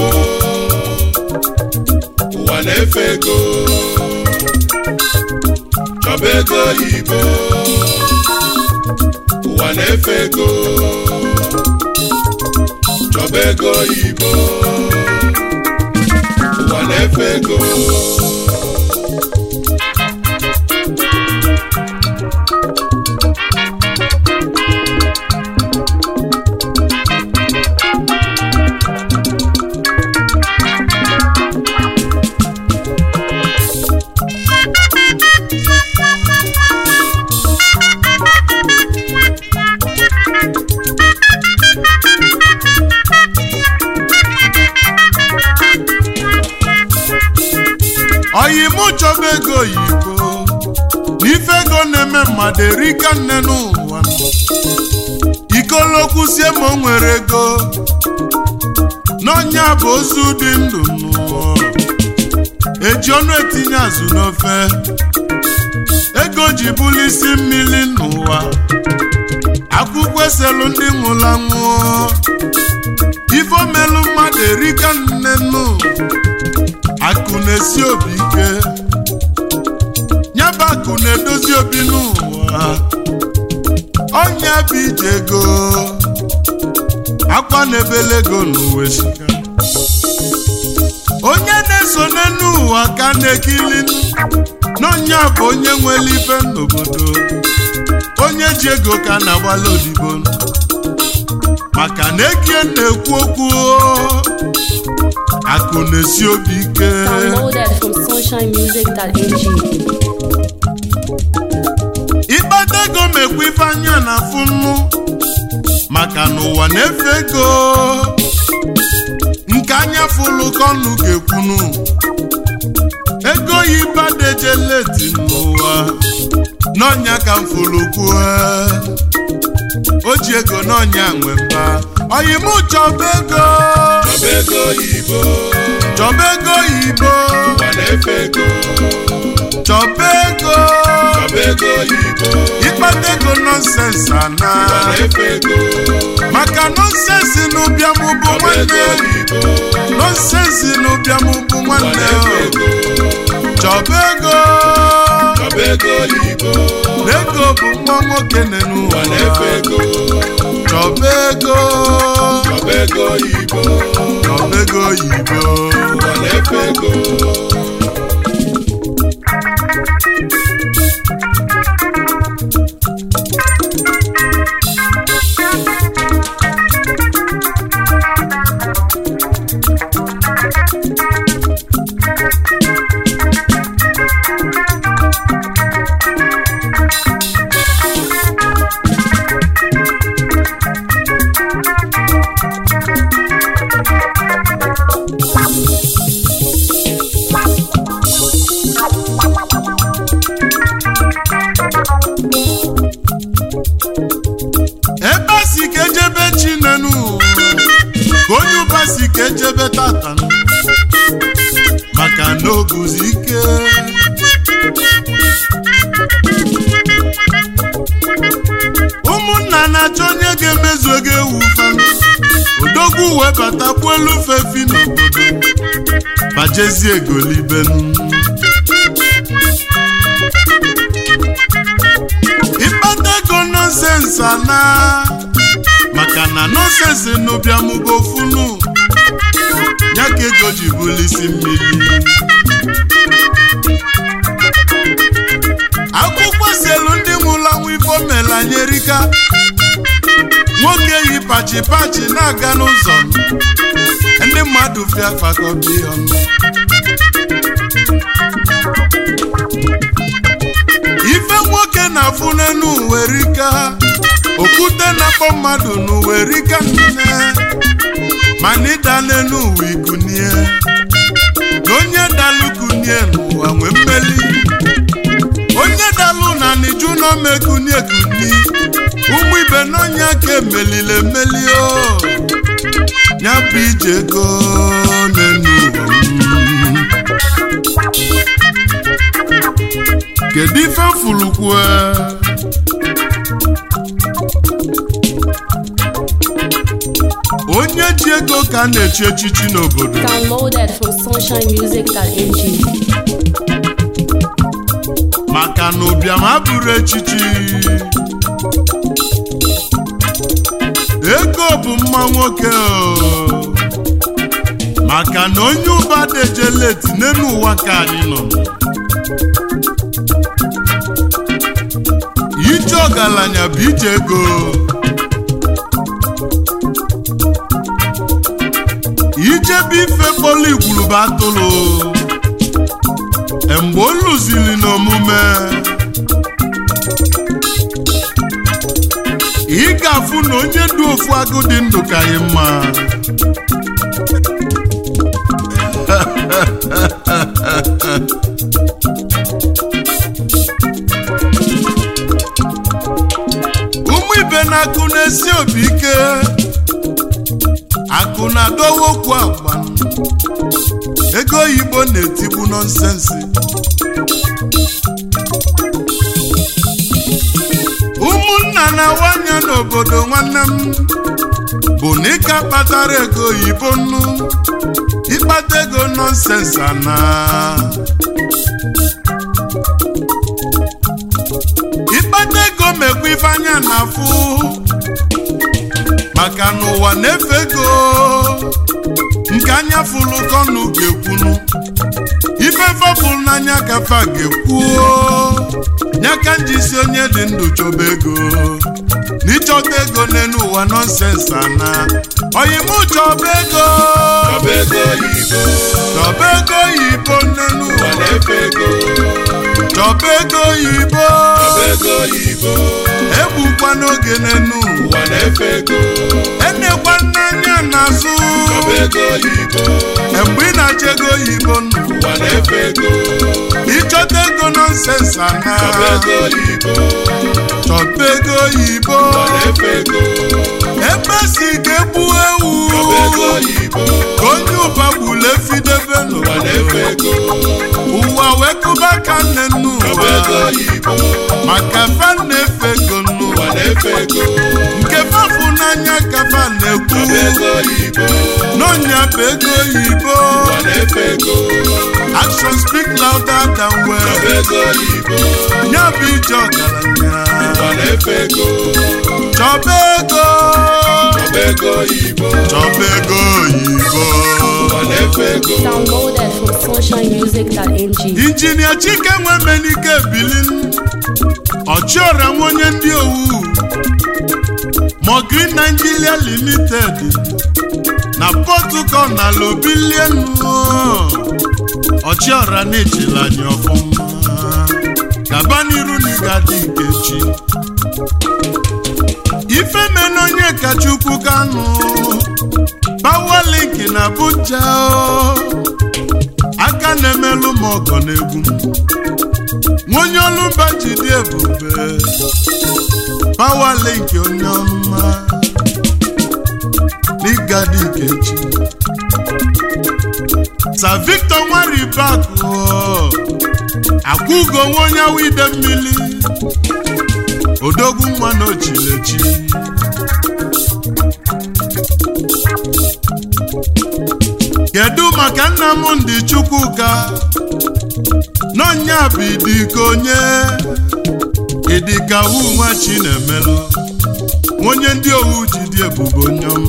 ụwa na-efe ego chọba ego oyibo ụwa na-efe ego chọba ego oyibo ụwa na-efe ego oyi mụ chọba ego oyibo n'ife ego na-eme mmadụ erika nne n'ụwa ikolokwusie ma o nwere ego n'ọnya bụ ozu dị ndụ n'ụwa eji ọnụ etinye azụ n'ofe ego ji bụlụ isi mmiri n'ụwa akwụkwọ eselu ndị nwụrụ anwụ ife omelu mmadụ erika nne n'ụwa akụ na-esi obi ike nyaba akụ na-edozi obi n'ụwa ọnya bụ ije ego akwa na-ebele ego n'ụwa esika onye na-eso n'ụwa ka na-ekili n'ọnya bụ onye nwere ife n'obodo onye ji ego ka na-agbala odibo maka na ekie na-ekwu okwu akụ na-esi obi ike Downloaded from sunshinemusic.ng. ịkpata ego mekwa ife anya na afụ nnu maka na ụwa na-efe ego nke anya fụlụ ka ọnụ ga-ekwunu ego yi badejeleti n'ụwa n'ọnya ka m fụlụ kwuo o ji ego n'ọnya nwe mba oyimụ chọba ego chọba ego oyibo chọba ego oyibo ụwa na-efe ego chọba ego chọba ego oyibo ịkpata ego nọnsensị ana ụwa na-efe ego maka nọnsensị n'ụbịam bụ chọba ego nwanne oyibo nọnsensị n'ụbịam bụ ụwa nwanne na-efe ego chọba ego chọba ego oyibo na ego bụ nwa nwoke nenu ụwa na-efe ego chọba ego chọba ego oyibo chọba ego oyibo ụwa na-efe ego ebe a si ka ejebe chinenu ka onye ụba si ka ejebe tata maka na oguzi ike ụmụnna na-achọ onye ga-emezu ego ewu fam odogwu wee batakwu elu fefi n'obodo bajezie egolibenu ịkpata ego nọnsensị ana maka na nọnsensị n'ụbịamụba ofunu ya ka ego ji bụlụ isi mmiri akwụkwọ selu ndị nwụrụ anwụ ifo mela nyerika nwoke yi pachi pachi na-aga n'ụzọ ndị mmadụ fịa fakọbi ọnụ ife nwoke na-afụ n'enu uwerika okwute na-akpọ mmadụ n'uwerika nne mana ịda n'enu uwe ikunie na onye dalụ kunie n'ụwa nwee mmeli onye dalụ na niju n'omekunie kuni ụmụ ibe n'ọnya ka emelile emeli o ya bụ ije ego n'enu ụwa m. kedu ife fulukwue onye ji ego ka ka a na-echi echichi n'obodo Downloaded from sunshinemusic.ng. maka na ụbịam abụrụ echichi ego bụ mma nwoke o. maka na onye ụba dejeleti n'elu ụwa ka anyị nọ ije ọgaranya bụ ije ego ijebe ife kpọrọ igwurube atụrụ mgbe o lụziri n'omume ị ga-afụ na onye dị ofu agụ dị ndụ ka anyị mma ụmụ ibe na-akụ na-esi obi ike akụ na-adọwa okwu agba ego oyibo na-etigbu nọnsensi ụmụnna na-awanye n'obodo nwanne m bụ na ịka kpatara ego oyibo nnu ịkpata ego nọnsensi ana ịkpata ego mekwa ife anya na-afụ maka na ụwa na-efe ego nke anya fụlụ kọnụ ga-ekwunu ife fọpụrụ n'anya kafa ga-ekwuo nyaka njisi onye dị ndụ chọba ego n'ịchọta ego n'elu ụwa nọnsens ana oyimụ chọba ego Chọba ego oyibo, chọba ego oyibo n'elu ụwa ụwa na-efe ego. chọba ego oyibo Chọba ego oyibo, egbukwa n'oge n'elu ụwa ụwa na-efe ego. enekwa n'anya n'azụ Chọba ego oyibo, mgbe ị na-achọ ego oyibo nụ ụwa na-efe ego. ịchọta ego nọnsens ana Chọba ego oyibo, chọba ego oyibo ụwa na-efe ego. ebe si ga-egbu ewu Chọba ego oyibo, ka onye ụba gburu efidebe ụwa na-efe n'ụwa ego. ụwa wee kụba ka nne nnu Chọba ụwa ego oyibo, maka fa na-efe ego nnu ụwa na-efe ego. nke fafụ n'anya ka fa na-ekwu Chọba ego oyibo, n'ọnya bụ ego oyibo ụwa na-efe ego. action speak louder than Chọba words ego oyibo, ya bụ ije ọgaranya ụwa na-efe ego. chọba ego Chọba ego oyibo, chọba ego oyibo ụwa na-efe ego. Downloaded from sunshinemusic.ng. injinia chike nwemenike bilin ọchịọra nwe onye ndị owu mogrin nigeria limited na pọtukọ na lobilienu ọchịọra na-echela anyị ọfụma gaba n'iru na ịga dị nkechi ifemena onye kachukwu kanụ pawalink na abuja o. aka na-emelụ m ọgọ n'egwu nwa onye ọlụmba ji dị ebube pawalink onye ọma n'ịgadị nkechi sa victor nwaribakụ akwụgo nwa onye awụ ide mmiri odogwu nwa na ochilechi kedu maka nnamdị chukwuka n'ọnya bụ idika onye idika wu nwa chinemelụ onye ndị owu ji dị ebube onyom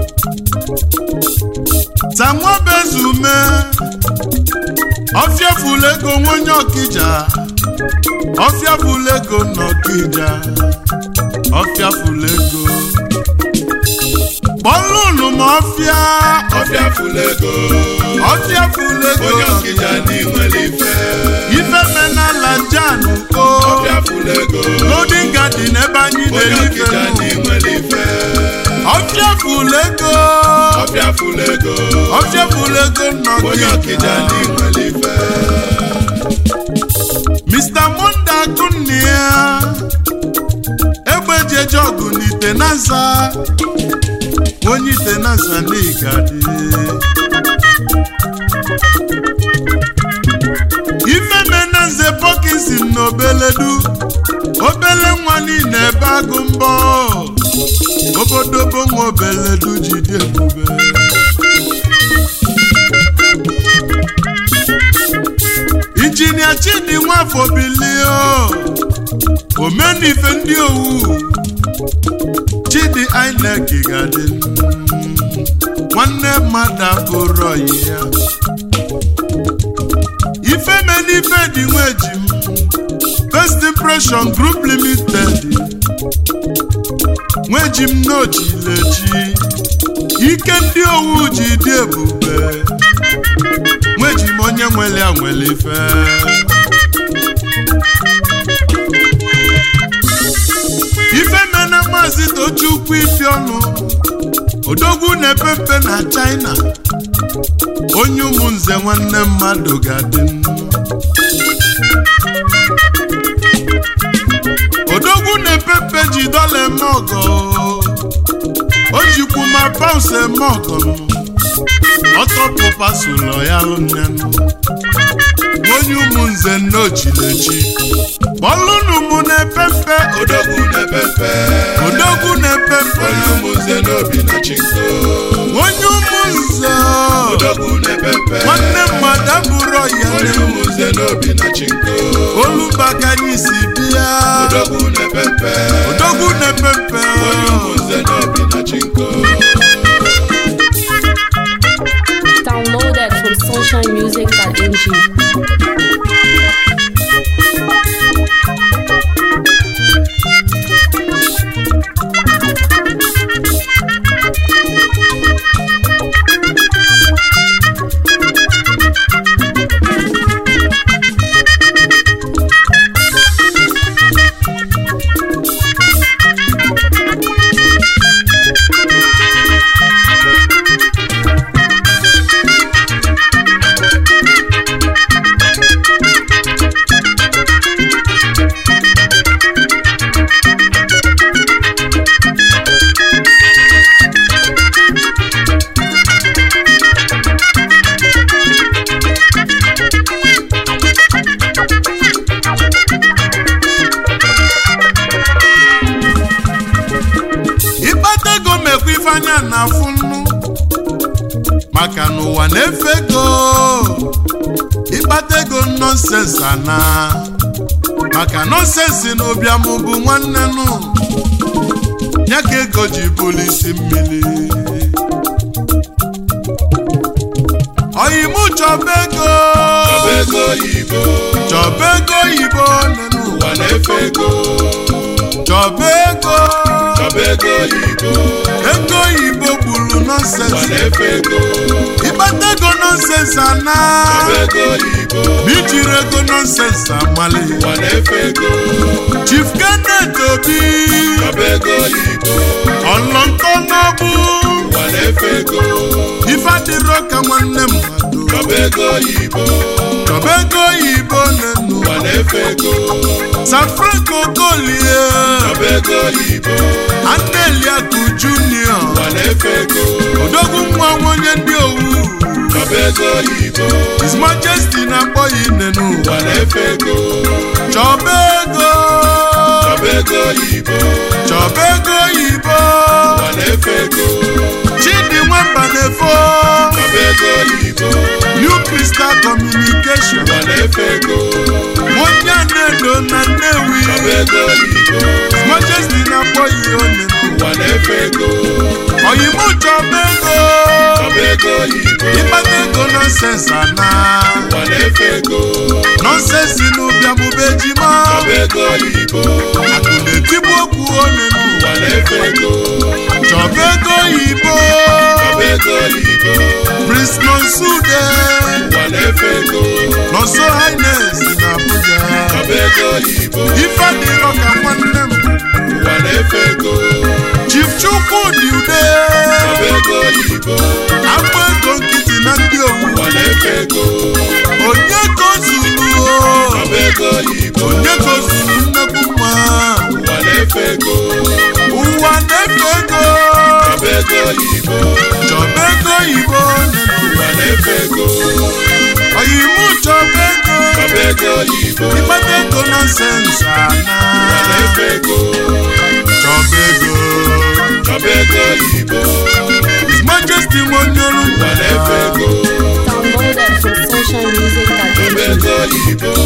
tanwabezume ọfịafụlụ ego nwa onye ọkija ọfịafụlụ ego n'ọkija ọfịafụlụ ego kpọlụnụ ma ọfịa Ọfịa Fulego, ọfịafụlụ ego onye ọkịja n'inwere ife. ife menala jan o Ọfịa Fulego, golden garden ebe anyị onye na-eri ife ọkịja nụ. n'inwere ife. ọfịafụlụ ego Ọfịa Fulego, ọfịafụlụ ego onye ọkịja nnọkịja n'inwere ife. mr monde akụnne ya egbejeje ọgụ n'ite nasa onye ite nasa n'igadi ifemena nze pọkinsin na obeledu obele nwa niile ebe agụ mbọ obodobo nwa obeledu ji dị ebube nwafọ bilie omenife ndị owu chidi inec ga-adị nwanne mmadụ abụrụ ọyị ya ifemenife dị nweji m first impression group limited nweji m n'ochilechi ike ndị owu ji dị ebube nweji m onye nwere ya nwere ife ifemena maazị tochukwu ifi ọnụ odogwu na-epe mpe na china onye ụmụnze nwanne mmadụ ga-adị odogwu na-epe mpe ji dọla eme ọgọ o jikwu ma paụns eme ọgọ ọtọpụpasụlọ ya lụnyanụ onye ụmụnze nnochilechi kpọlụnụ mụ na-epe mpe odogwu na-epepe odogwu na-epe mpe onye ụmụnze n'obi na chinko onye ụmụnze odogwu na-epepe nwanne mmadụ abụrụ ọya onye ụmụnze n'obi na chinko olubaga anyị si bịa odogwu na-epepe odogwu na-epe mpe onye ụmụnze n'obi na chinko Downloaded from sunshinemusic.ng. ịkpata ego mekwa ife anya na-afụ nnu maka na ụwa na-efe ego ịkpata ego nọnsens ana maka nọnsensị na ụbịam bụ nwanne nụ ya ka ego ji bụlụ isi mmiri oyimụ chọba ego ọba ego oyibo chọba ego oyibo nenu ụwa na-efe ego chọba ego ọba ego oyibo ego oyibo gburu ụwa nọnsensị na-efe ego ịkpata ego nọnsensị ana ọba ego oyibo ma ijiri ego nọnsensị amali ụwa na-efe ego chief kenneth obi ọba ego oyibo ọlọntọ n'ọbụ ụwa na-efe ego ife adịrọ ka nwanne mmadụ ọba ego oyibo chọba ego oyibo nenu ụwa na-efe ego san franco golie ọba ego oyibo aneliaku junior ụwa na-efe ego odogwu nwa onye ndị owu ọba ego oyibo his majesty na-akpọ ya nenu ụwa na-efe ego chọba ego ọba ego oyibo chọba ego oyibo ụwa na-efe ego chidi nwamba na-efo ọba ego oyibo new crystal communication ụwa na-efe ego onye na-edo na nnewi ọba ego oyibo his majesty na-akpọ ya onenu ụwa na-efe ego oyibo chọba ego ọba ego oyibo ịkpata ego nọnsens ana ụwa na-efe ego nọnsensị n'ụbịamụba ejima ọba ego oyibo akụ na-etigbu okwu onenu ụwa na-efe ego chọba ego oyibo ọba ego oyibo prince nonsude ụwa na-efe ego nọnso highness na abuja ọba ego oyibo ife adịrọ ka nwanne m ụwa na-efe ego chief chukwu dị ude ọba ego oyibo agba ego nkịtị na ndị owu ụwa na-efe ego onye ka o zuru o ọba ego oyibo onye ka o zuru nnekwu nwa ụwa na-efe ego ụwa na-efe ego ọba ego oyibo chọba ego oyibo ụwa na-efe ego oyimu chọba ego ọba ego oyibo ịkpata ego nọnsensị ana ụwa na-efe ego chọba ego ọba ego oyibo his majesty nwonyolu ụwa na-efe ego Downloaded from ọba sunshinemusic.ng. ego oyibo